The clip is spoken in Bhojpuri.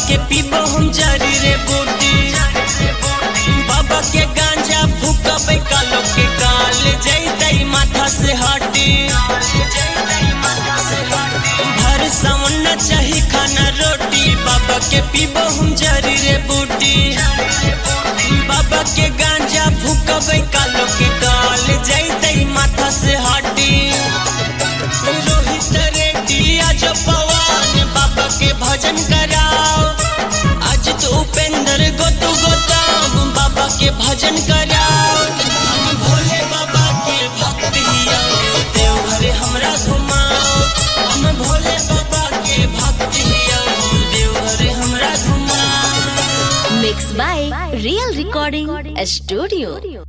के पीबो हम जरी रे बूटी बाबा के गांजा फूकबे कालो के काल जैतै माथा से हटी भर सावन न चाही खाना रोटी बाबा के पीबो हम जरी रे बूटी बाबा के गांजा फूकबे कालो के काल जैतै माथा से हटी रोहित रेड्डी आज पवन बाबा के भजन कराओ आज तो उपेंद्र गोतु गोताम बाबा के भजन कराओ हम भोले बाबा के भक्त हिया देवघर हमरा घुमाओ हम भोले बाबा के भक्त हिया देवघर हमरा घुमाओ Mixed by Real Recording Studio.